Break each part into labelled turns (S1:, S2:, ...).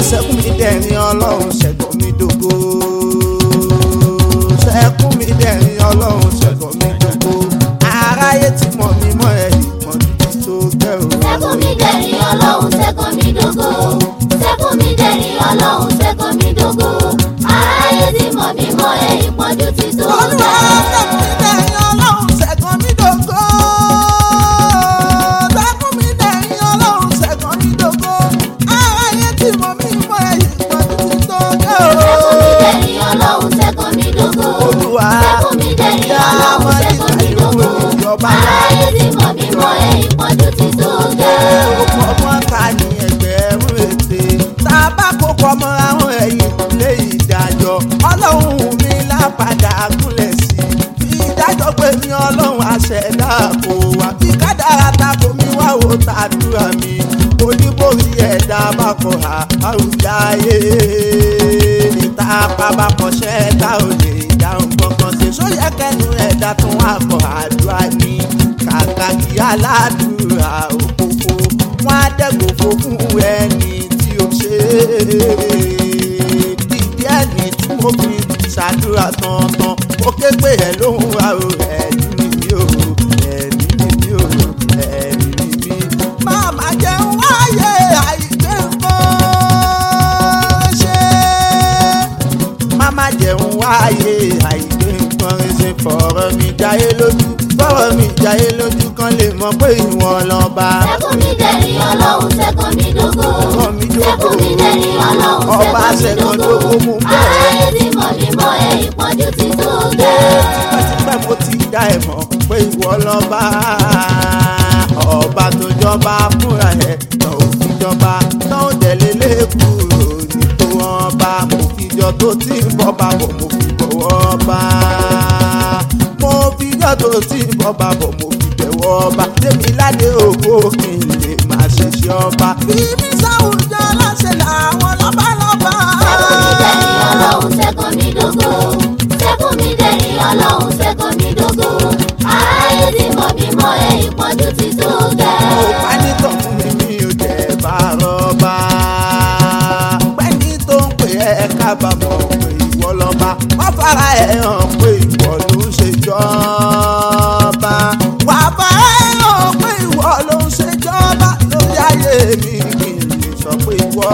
S1: sẹ́kùn mi dẹ̀rín ọlọ́run ṣẹ̀gbọ́n mi dògo. sẹ́kùn mi dẹ̀rín ọlọ́run ṣẹ̀gbọ́n mi dògo. aráyé ti mọ̀ mí mọ́ ẹ̀ ìmọ̀ títí tó gẹ́ o.
S2: sẹ́kùn mi dẹ̀rín ọlọ́run sẹ́kùn mi dògo sẹ́kùn mi dẹ̀rín ọlọ́run sẹ́kùn mi dògo aráyé ti mọ̀ mí mọ́ ẹ ìpọ́njú ti tó
S1: olúwa
S2: gẹ́.
S1: sẹ́kùn mi dẹ̀rín ọlọ́run ṣẹ̀gbọ́n mi dògo. sẹ́kùn mi dẹ̀rín ọlọ́run ṣẹ̀gbọ́n mi dògo. aráyé ti mọ̀ mí mọ́ ẹ̀ ìmọ̀ títí tó gẹ́ o.
S2: sẹ́kùn mi dẹ̀rín ọlọ́run sẹ́kùn mi dògo
S1: Olúwa,
S2: sẹ́kùn mi dẹ̀rín ọlọ́run sẹ́kùn mi dògo aráyé ti mọ̀ mí mọ́ ẹ ìpọ́njú ti tó gẹ́.
S1: ọmọ ta ni ẹgbẹ̀rún ètè tá a bá kó pọmọ àwọn ẹ̀yìn ilé ìdájọ́ ọlọ́run mi lápadà gúnlẹ̀ sí i fi ìdájọ́ pé ní ọlọ́run àṣẹdá kò wá bí kádàrá tako mi wá wo tàdúrà mi oníbòrí ẹ̀dá bá kọ̀ á àrùjáyé níta bàbá kọ̀ṣẹ́ tá ò lè dáhùn kankan ṣe sóyẹ kẹnu ẹ̀dá tún wà kọ̀ àdúrà ní kàkà kí aládùúrà òkòkò wọn á dẹ́gbòfo fún ẹni tí ó ṣe dídí ẹni tí mo fi ṣàdúrà tán-tán ó ké pé ẹ lóhùn àrò ẹ̀mí mi ò ẹ̀mí mi ò ẹ̀mí mi. máma jẹun wáyé àìgbé nǹkan ṣe máma jẹun wáyé àìgbé nǹkan ṣe fọ̀rọ̀ mi jáyé lójú fọ̀rọ̀ mi jáyé lójú kan lè mọ̀ pé ìwọ lọ́ba.
S2: sẹ́kùn mi dẹ̀rín ọlọ́run sẹ́kùn mi dògo
S1: Sẹ́kùn mi dògo.
S2: sẹ́kùn mi dẹ̀rín ọlọ́run
S1: Ọba
S2: sẹ́kùn mi
S1: sẹ́kùn
S2: dògo
S1: dògo mú bẹ́ẹ̀.
S2: aráyé ti mọ̀ mí mọ́ ẹ ìpọ́njú ti tó gẹ́.
S1: tipẹ́tipẹ́ mo ti dá ẹ̀ mọ̀ pé ìwọ lọ́ba ọba tó jọba fúnra ẹ̀ tó fi jọba tó tẹ̀lé lẹ́kùrò ní tó wọn bá mo fi jọ tó ti ń bọ́ bá bọ̀ mo fi bọ̀wọ́ bá mo fi jọ tó ti ń bọ́ bá bọ̀ mo fi bẹ̀wọ́ bá tèmi ládé ògbó kí n lè máa ṣiṣẹ́ ọba. bí mi sáwùjọ láṣẹ làwọn lọ́balọ́ba.
S2: sẹ́kùn mi dẹ̀rín ọlọ́run sẹ́kùn mi dògo sẹ́kùn mi dẹ̀rín ọlọ́run sẹ́kùn mi dògo aráyé ti mọ̀ mí mọ́ ẹ ìpọ́njú ti tó gẹ́.
S1: mo bá nítọ̀ fún mi mi ò jẹ́ bá rọ́bà. pẹ́ni tó ń pè ẹ́ kábàámọ̀ pé ìwọ lọ́ba wọ́n fara ẹ̀ hàn pé ìwọ ló ń ṣèjọba. wà á fara ẹ̀ hàn pé ìwọ ló ń ṣèjọba lórí ayé mi kí n lè sọ pé ìwọ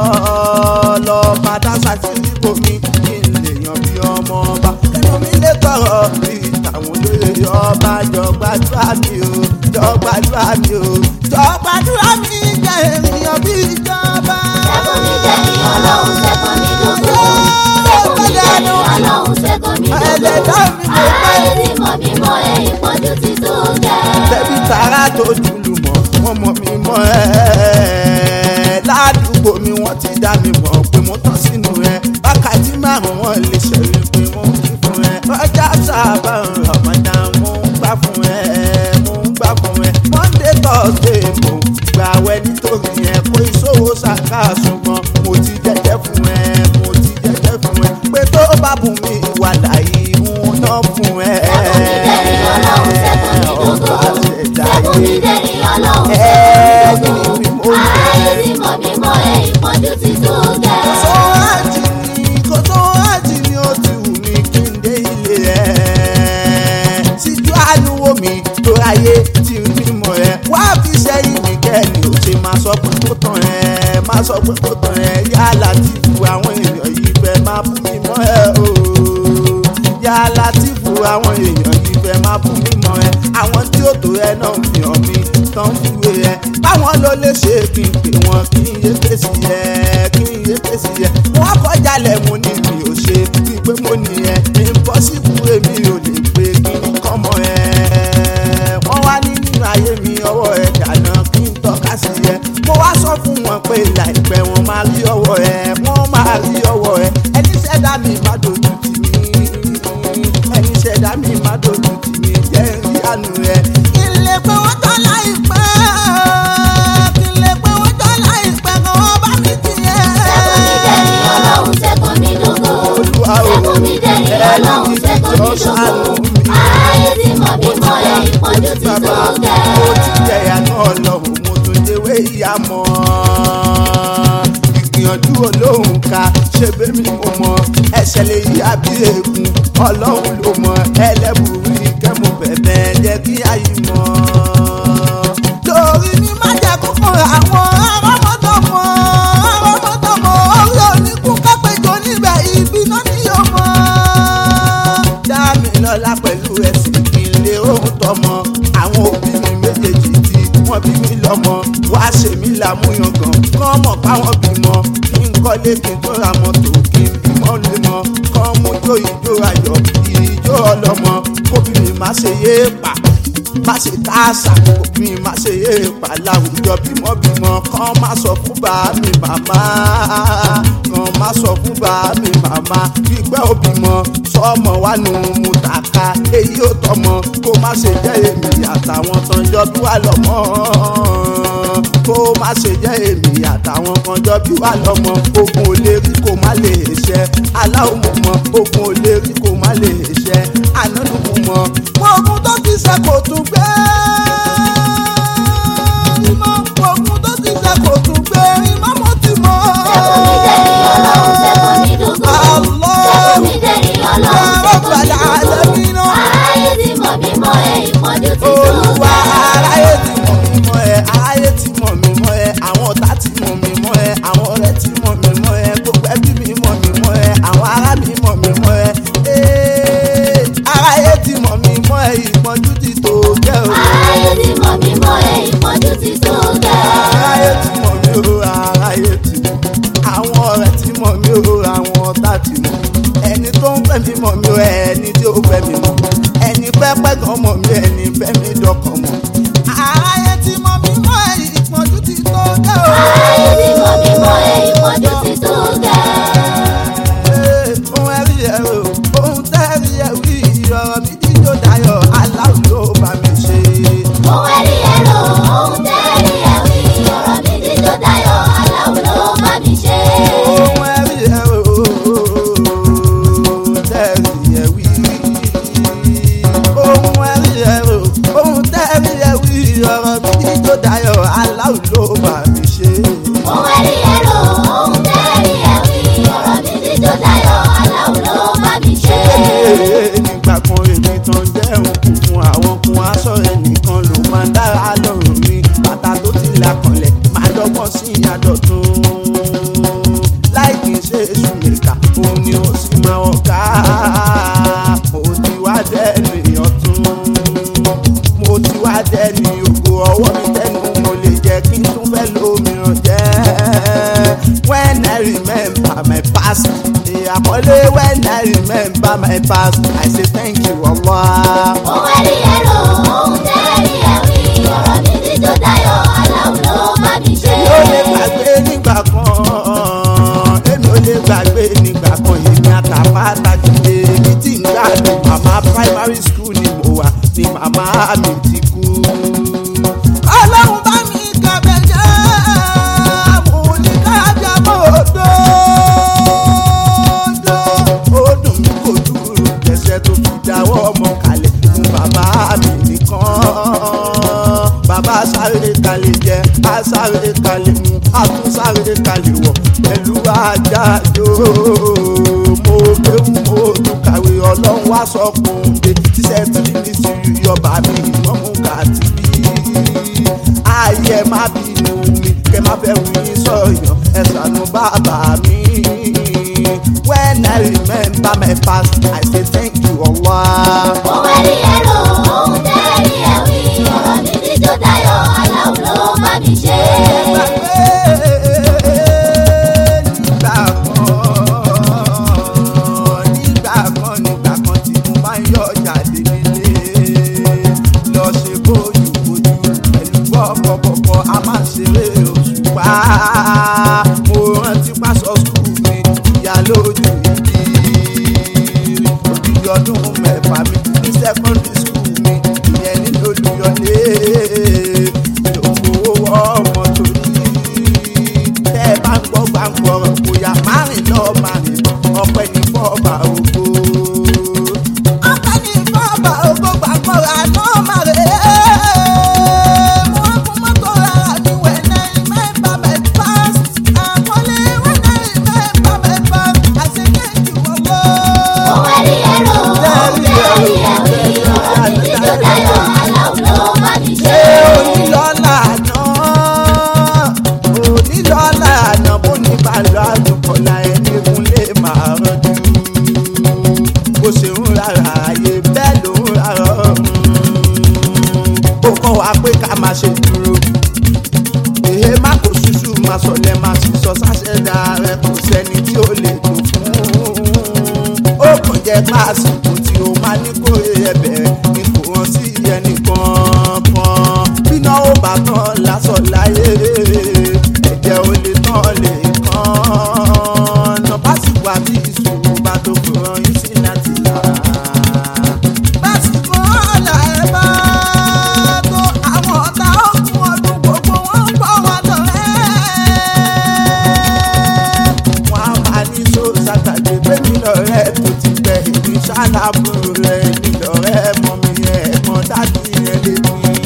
S1: lọ́ba dáṣà sí ipò mi kí n lè yan bí ọmọ ọba. inú mi lè tọrọ bí tàwọn olóyè ọba jọ gbàdúrà mi o jọ gbàdúrà mi o jọ gbàdúrà mi jẹ ènìyàn bí ìjọba.
S2: sẹ́kùn mi dẹ̀rín ọlọ́run sẹ́kùn mi dògo sẹ́kùn mi dẹ̀rín ọlọ́run sẹ́kùn mi dògo
S1: Ẹlẹ́dàá mi mo
S2: aráyé ti mọ̀ mí mọ́ ẹ ìpọ́njú ti tó gẹ́.
S1: tẹ̀bí tara tó dùlù mọ́ wọ́n mọ̀ mí mọ́ ẹ́ ládùúgbò mi wọ́n ti dá mi mọ̀ pé mo tán sínú ẹ wákàtí márùn wọn lè ṣẹ̀rí pé mo ń kí fún ẹ ọjà sábà ń rọ̀mọ́dá mo ń gbà fún ẹ mo ń gbà fún ẹ monday thursday mo gbà wẹ nítorí ẹ kó ìṣòwò ṣàkà ṣùgbọ́n mo ti jẹ́jẹ́ fún ẹ mo ti jẹ́jẹ́ fún ẹ pé tó bá bùn mí wà láyé ń ná fún ẹ.
S2: sẹ́kùn mi dẹ̀rín ọlọ́run sẹ́kùn mi dògo
S1: ọba ṣẹ̀dá
S2: sẹ́kùn mi
S1: yé.
S2: dẹ̀rín ọlọ́run
S1: Ẹ
S2: sẹ́kùn mi
S1: ní
S2: dògo
S1: mo ń
S2: aráyé ti mọ̀ mí mọ́ ẹ ìpọ́njú ti tó gẹ́.
S1: tó àjì ni kò tó àjì ni ó ti wù mí kí n dé ilé ẹ̀. síjú àánú wo mi tó ráyé tí ń bímọ ẹ̀ wá fi sẹ́yìn mi kẹ́ni ò ṣe máa sọ pé kó tán ẹ̀ máa sọ pé kó tán ẹ̀ yálà tí fu àwọn èèyàn yìí fẹ́ máa bú mi mọ́ ẹ̀ o yálà tí fu àwọn èèyàn yìí fẹ́ máa bú mi mọ́ ẹ̀ àwọn tí ó tó ẹ náà fi hàn mí tán fúwe ẹ̀ báwọn ló lè ṣe kí n pè wọ́n kí n yé fèsì ẹ̀ kí n yé fèsì ẹ̀ wọ́n kọjá lẹ̀ mo ní mi ò ṣe bí pé mo ní ẹ̀ impossible èmi ò lè pé kí n kọ́mọ ẹ̀ wọ́n wá ní nínú ayé mi ọwọ́ ẹ̀ dáná kí n tọ́ka sí ẹ̀ mo wá sọ fún wọn pé láìpẹ́ wọn máa rí ọwọ́ ẹ̀ wọ́n máa rí ọwọ́ ẹ̀ ẹni ṣẹ̀dá mi má dojú tì mí ẹni ṣẹ̀dá mi má dojú tì mí jẹ́ ìyanu ẹ̀. kí n lè pé wọ́n tán láìpẹ́ kí n lè pé wọ́n tán láìpẹ́ kí wọ́n bá mi tiẹ̀.
S2: sẹ́kùn mi dẹ̀rín ọlọ́run sẹ́kùn mi dògo
S1: Olúwa o,
S2: sẹ́kùn mi dẹ̀rín ọlọ́run
S1: ẹni
S2: sẹ́kùn mi
S1: jọ ṣàánú
S2: dògo
S1: mi.
S2: aráyé ti mọ̀ mí mọ́ ẹ ìpọ́njú ti tó
S1: mo ti
S2: gẹ́.
S1: jẹ̀yà náà lọ́hùn mo tún jẹ́wé ìyá mọ́. ìgbín gbìyànjú olóhùn ká ṣe bẹ́mi mo mọ ẹsẹ̀ lè yí àbí ègún ọlọ́run ló mọ ẹlẹ́bùrú ìkẹ́mu bẹ̀bẹ̀ jẹ́ kí ayé mọ́. lórí mi má jẹ́ kó fún àwọn arọ́mọdọ́mọ arọ́mọdọ́mọ orí oníkún kápẹ́jọ níbẹ̀ ibi náà ni yóò mọ́. dá mi lọ́lá pẹ̀lú ẹ̀sìn kí n lè ohun tọmọ àwọn òbí mi méjèèjì tí wọ́n bí mi lọ́mọ wá ṣe mí lámúyangàn kán mọ̀ káwọn bímọ kí n kọ́lé kí n tó ra mọ́tò kí n bímọ lé mọ́ kán mú jó ìjó ayọ̀ ìjó ọlọ́mọ kóbìnrin má ṣe yé pa má ṣe káàsà obìnrin má ṣe yé pa láwùjọ bímọbímọ kán má sọ fún bá mi màmá kán má sọ fún bá mi màmá gbígbẹ́ òbímọ sọmọ wà nù mùtàkà èyí ò tọmọ kó má ṣe jẹ́ èmi àtàwọn tán jọ bí wà lọ́mọ kó má ṣe jẹ́ èmi àtàwọn kan jọ bí wà lọ́mọ ogun ò lè rí kó má lè ṣẹ aláwọ̀ mọ̀ mọ́ ogun ò lè rí kó má lè ṣẹ ànánú mọ̀ mọ́ ogun tó ti ṣe kò tún gbé ìmọ̀ ogun tó ti ṣe kò tún gbé ìmọ̀ mo ti mọ̀.
S2: Ṣẹ́gun mi dẹ̀rí ọlọ́run ṣẹ́gun mi dógó. Ṣẹ́gun mi dẹ̀rí ọlọ́run ṣẹ́gun mi dógó. Aráyé ti mọ̀ mí mọ́ ẹ ìpọ́njú ti tó
S1: olúwa
S2: gẹ́.
S1: aráyé ti mọ̀ mí mọ́ ẹ aráyé ti mọ̀ mí mọ́ ẹ àwọn ọ̀tá ti mọ̀ mí mọ́ ẹ àwọn ọ̀rẹ́ ti mọ̀ mí mọ́ ẹ gbogbo ẹbí mi mọ̀ mí mọ́ ẹ àwọn ará mi mọ̀ mí mọ́ ẹ Ee, aráyé ti mọ̀ mí mọ́ ẹ ìpọ́njú ti tó gẹ́ o.
S2: Aráyé ti mọ̀ mí mọ́ ẹ ìpọ́njú ti tó gẹ́.
S1: aráyé ti mọ̀ mí o aráyé ti mọ̀ àwọn ọ̀rẹ́ ti mọ̀ mí o àwọn ọ̀tá ti mọ̀ ẹni tó ń fẹ́ mi mọ̀ mí o ẹni tí ó fẹ́ mi mọ̀ ẹni pẹ́pẹ́ gan mọ̀ mí ẹni fẹ́ mi dọ́kàn mọ̀ aráyé ti mọ̀ mí mọ́ ẹ ìpọ́njú ti tó gẹ́ o.
S2: Aráyé ti mọ̀ mí mọ́ ẹ ìpọ́njú ti tó gẹ́.
S1: Ee, ohun ẹ̀rí ẹ̀ o ohun tẹ́rí ẹ̀ wí ọ̀rọ̀ mi jíjó dayọ̀ aláwọ̀ ló bá mi ṣe.
S2: Ohun ẹ̀rí ẹ̀rọ, ohun tẹ́rí ẹ̀wí, ọ̀rọ̀ mi ti tó dayọ̀, aláwo ló bá mi ṣe.
S1: ohun ẹ̀rí ẹ̀ o ohun tẹ́rí ẹ̀ wí. ohun ẹ̀rí ẹ̀ o ohun tẹ́rí ẹ̀ wí ọ̀rọ̀ mi jíjó dayọ̀ aláwọ̀ ló bá mi ṣe.
S2: Ohun ẹ̀rí ẹ̀rọ, ohun tẹ́rí ẹ̀wí, ọ̀rọ̀ mi ti tó dayọ̀, aláwo ló bá mi ṣe.
S1: Ee, nígbà kan èmi tán jẹ́ òkun fún àwọn kun aṣọ ẹnìkan ló máa ń dára lọ́rùn mi bàtà tó ti là kanlẹ̀ máa dọ́gbọ́n sí àdọ̀tún láì kì í ṣe èṣù nìkà òun ni ó sì máa wọ̀ ká mo ti wá dẹ́nu ìyọ̀tún mo ti wá dẹ́nu ògo ọwọ́ mi tẹ́nu mo lè jẹ́ kí n tún fẹ́ lómìíràn jẹ́ when I remember my past àkọlé when I remember my past I say thank you Allah.
S2: Ohun ẹ̀rí ẹ̀rọ, ohun tẹ́rí ẹ̀wí, ọ̀rọ̀ mi ti tó dayọ̀, aláwo ló bá mi ṣe.
S1: èmi ò lè gbàgbé nígbà kan èmi ò lè gbàgbé nígbà kan èmi àtàpá àtàjùlé ibi tí ń gbàdùn màmá primary school ni mo wà ni màmá mi ti kú. ọlọ́run bá mi kàbẹ̀ jẹ́ mo ní kájà mọ́ odò ó dùn mí kò dúró jẹ́sẹ̀ tó fi dáwọ́ ọmọ kalẹ̀ fún bàbá mi nìkan bàbá sáré kalẹ̀ jẹ á sáré kalẹ̀ mu á tún sáré kalẹ̀ wọ̀ pẹ̀lú àjájò mo kéwù mo tún kàwé ọlọ́run wá sọ fún un dé tíṣẹ́ tí mi sì yọba mi ìmọ̀ mú kàtí bí ayé má bínú mi kẹ má fẹ́ wí sọ̀yàn ẹ ṣàánú bàbá mi. When I remember my past, I say thank you Allah.
S2: Ohun ẹ̀rí ẹ̀rọ, ohun tẹ́rí ẹ̀wí, ọ̀rọ̀ mi ti tó dayọ̀, aláwo ló bá mi ṣe.
S1: Nígbà kan, nígbà kan, nígbà kan tí mo bá ń yọ jáde nílé. Lọ ṣe bójú bójú pẹ̀lú bọ́kọ̀bọ̀kọ̀ a máa ṣeré òṣùpá. Mo rántí pásọ skul mi ìyá lójú ìdí. Òdìdí ọdún mẹ́fà mi ní secondary school mi ìyẹn nínú olùyọlé. Ìdòwò ọmọ torí tẹ́ ẹ bá ń gbọ́ gbàǹgbọ̀rọ̀ bóyá márùn lọ márùn bọ̀ ọpẹ́ ní fọ́ọ̀bà ògo. ọpẹ́ ní fọ́ọ̀bà ògo gbàǹgbọ̀rọ̀ àná màrè. mo wá fún mọ́tò rárá ní wẹ̀nẹ́ mẹ́fà mẹ́fà àkọlé wẹ̀nẹ́ jẹ́ pàṣípò tí o máa ní kórè ẹ̀bẹ̀ ni kò hàn sí ẹnìkan kan bíná ó bá tán lásán láyé ẹ̀jẹ̀ ò lè tán lè kàn ná pàṣípò àti ìṣòro bá tó kò ràn yín sí láti là. pàṣípò ọ̀la ẹ̀ bá tó àwọn ọ̀tá ọ̀gbun ọdún gbogbo wọn ń bọ̀ wá lọ́rẹ́ wọn á máa ní so sátàdé pé mi lọ́rẹ́ tó ti pẹ́ èmi ṣáláàbùrù rẹ̀ mi lọ́rẹ́ mọ́ mi ẹ̀gbọ́n dájú yẹn lé mi.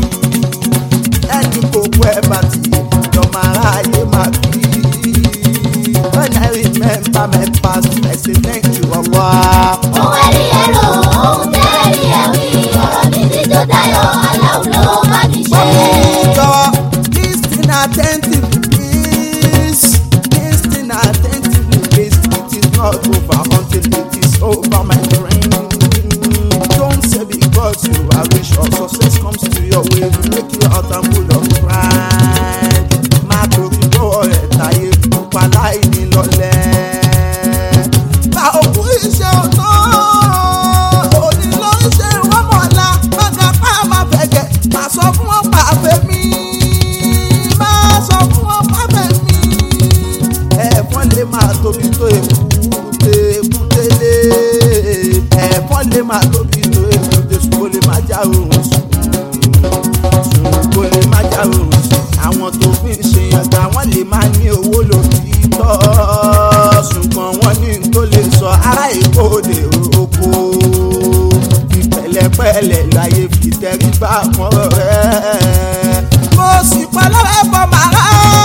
S1: ẹni kò kú ẹ bá ti lọ́mọ aráyé máa bí. when I remember my past I say thank you Allah.
S2: Ohun ẹ̀rí ẹ̀rọ, ohun tẹ́rí ẹ̀wí, ọ̀rọ̀ mi ti tó dayọ̀, aláwo ló bá mi ṣe.
S1: Jọ listen attentively please listen attentively please it is not over until it is over my friend. Don't say because you are rich or success comes to your way make you out and full of pride. Má torí lọ́wọ́ rẹ̀ táyé pupa láì ní lọ́lẹ̀. Gba òkú iṣẹ́ ọ̀tọ̀ òní ló ń ṣe wọ́n mọ̀lá bàtà pa máa fẹ̀gẹ̀ má sọ fún wọn pa àfẹ́ mi má sọ fún wọn pa àfẹ́ mi. ẹ̀fọn lè máa tóbi tó èkúté èkútélé ẹ̀fọn lè máa tóbi tó èkúté ṣùgbọ́n lè má já oorun sùn ṣùgbọ́n lè má já oorun sùn àwọn tó fi ń ṣe yàtọ̀ àwọn lè má ní owó lórí tọ́ ṣùgbọ́n wọ́n ní n tó lè sọ ará èkó lè roko fi pẹ̀lẹ́pẹ̀lẹ́ láyé fi tẹríba mọ́rọ̀ rẹ̀. mo sì pa lọ́wọ́ bọ́ màrá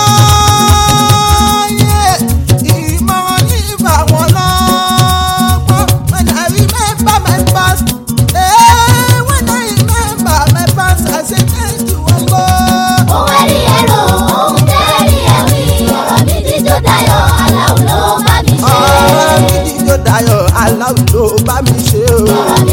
S1: yé ìmọ̀ràn ní ìfà wọn lọ́gbọ́n when I remember my past eh, when I remember my past I say thank you Allah.
S2: Ohun ẹ̀rí ẹ̀rọ, ohun tẹ́rí ẹ̀wí, ọ̀rọ̀ mi ti tó dayọ̀, aláwo ló bá mi ṣe.
S1: ọ̀rọ̀ mi dídó dayọ̀ aláwọ̀ ló bá mi ṣe o.
S2: Ọ̀rọ̀ mi